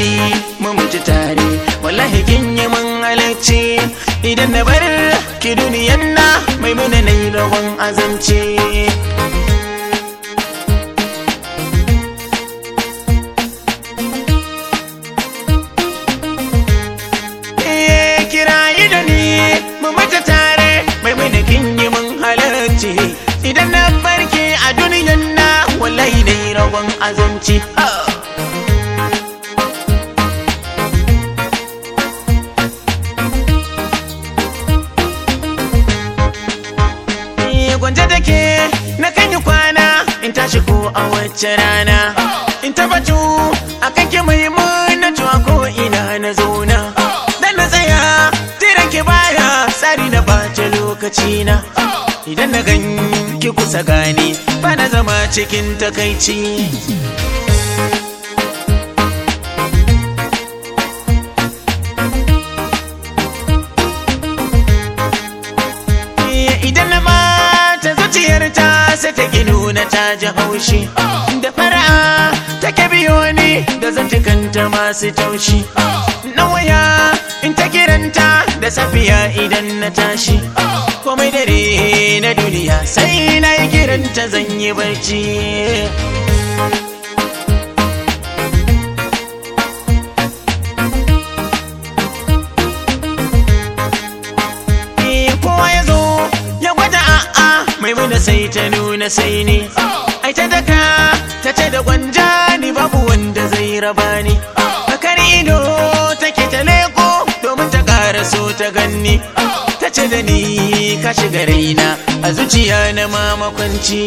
ni mu mutu tare wallahi kin yi mun halarci idan na bar ki duniyan na mai muna na yi rawan azanci Eh, kirayi da ni mu mutu tare mai muna kin yi mun halarci idan na barke a duniyan na wallahi na yi rawan azanci ah. Eh, gwanje take na kan yi kwana in tashi ko a wacce rana in tabbatu a kan ki muhimmanci a ko ina na zauna dan na tsaya jiran ki baya tsari na bata lokaci na idan na gan ki kusa gani ba na zama cikin takaici idan na mata zuciyarta sai ta ki nuna ta ji haushi da fara'a take biyo ni da zantukanta masu taushi na waya in ta kiranta da safiya idan na tashi komai dare na duniya sai na yi kiranta zan yi barci Eh, kowa ya zo ya gwada a'a mai muna sai ta nuna sai ne ai ta daka ta ce da gwanja ni babu wanda zai raba ni bakar ido take ta leko domin ta ƙara so ta ganni ta ce da ni ka shiga raina a zuciya na mamakwanci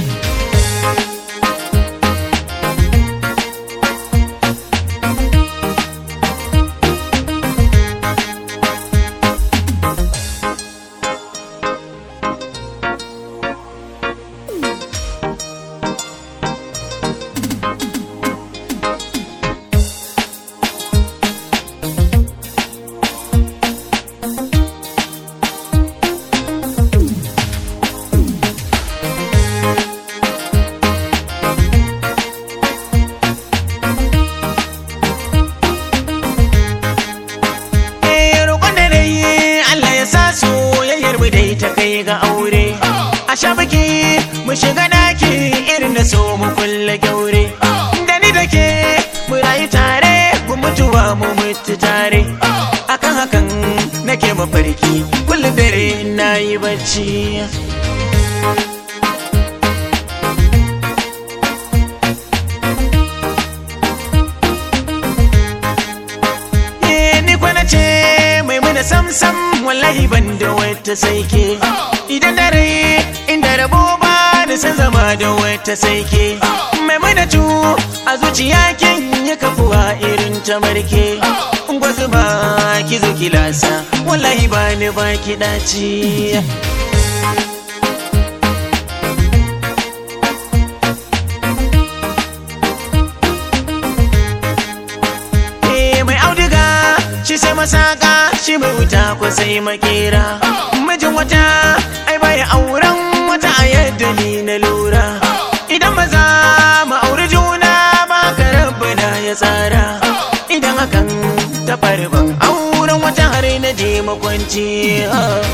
Eh, roƙon da na yi Allah ya sa soyayyar mu dai ta kai ga aure. A sha biki mu shiga daki irin da so mu kulle kyaure. Da ni da ke mu rayu tare mu mutuwa mu mutu tare. Akan hakan nake mafarki kullum dare na yi bacci. Eh, ni kwana ce mai mana samsam wallahi ban da wata saike idan dare inda rabo ba da san zama da wata saike mai mana cu a zuciya kin yi kafuwa irin ta marke gwazu ba ki zo ki lasa wallahi ba ni ba ki daci Eh, mai auduga shi sai masaka shi mai wuta ko sai makera mijin wata ai baya auren wata a yadda ni na lura idan maza mu auri juna ba ka rabbana ya tsara idan hakan ta faru ban auren wata har na je makwanci ah.